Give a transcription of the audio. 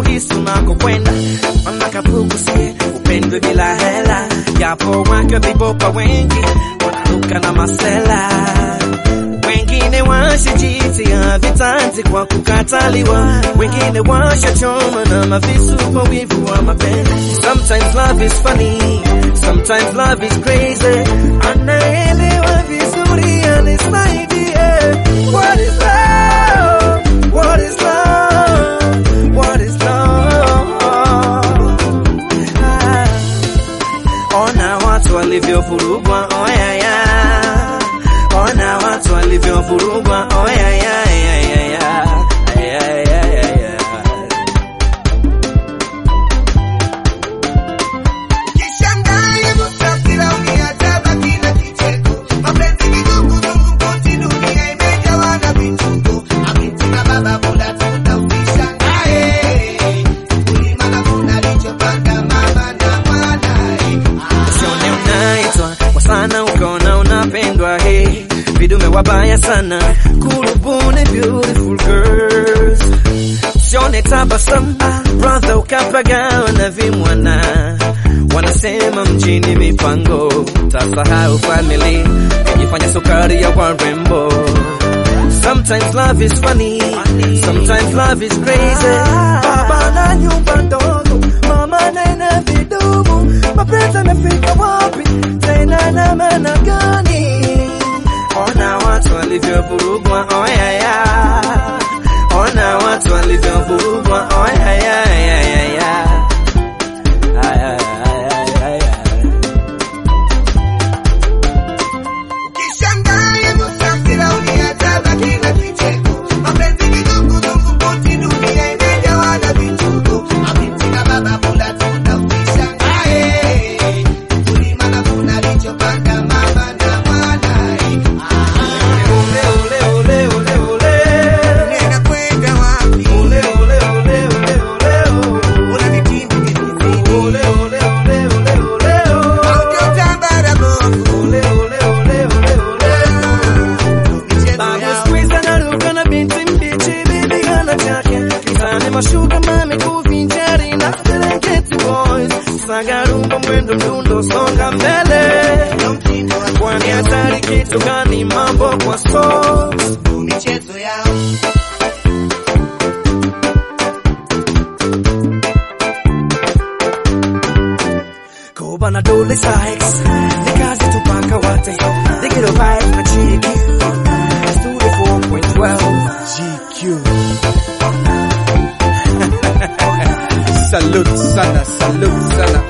kuhisi unakokwenda, mana kapukusie upendwe bila hela, japo wake vibopa wengi wanaruka na masela wengine washajitia vitanzi kwa kukataliwa, wengine washachoma na mavisu kwa wivu wa mapenzi. Sometimes love is funny, sometimes love is crazy. Anaelewa vizuri anisaidie. What is love? What is love? What is love? Ah. Ona watu walivyovurugwa, oyaya. Ona watu walivyovurugwa, oyaya. Kishangae musafira uliatabaki na kicheko, mapenzi kizunguzungu kote dunia imejawa na vituko. Abiti na baba bula tunda usishangae, kulima na kuna lichopanga mama na mwanae. Usione unaitwa kwa sana ukaona unapendwa hey. Vidume wabaya sana kurubuni beautiful girls Usione tabasamu brother ukapagawa na vimwana Wanasema mjini mipango tasahau family Kujifanya sukari ya warembo Sometimes love is funny, sometimes love is crazy. Baba na nyumba ndogo, mama na vidumu, mapenzi yamefika wapi tena na maana gani? Ona watu walivyovurugwa, oyaya. Ona watu walivyovurugwa, oyaya. Kishangae musafira uliatabaki na kicheko, mapenzi kizunguzungu kote dunia imejawa na vituko. Abiti na baba bula tunda usishangae, kulima na kuna lichopanga mama na mwanae. Ole, ole, ole, ole, ole. Nenda kwenda wapi? Ole, ole, ole, ole, ole, ole. Una vitimbi vingi. Ole, ole, ole, ole, ole, ole. Haujatambara bongo. Ole, ole, ole, ole, ole. Michezo Babu yao. squeeze anaruka na binti mbichi bibi hana chake Mtaani mashuka mami kuvinjari na Serengeti boys Sagarumba mwendo mdundo songa mbele Ndio mtindo wa Kwani hatari kitu gani mambo kwa socks michezo yao. Koba na dole Sykes Ni kazi tupaka wate They get a vibe na chiki Studio 4.12 GQ Salute sana, salute sana.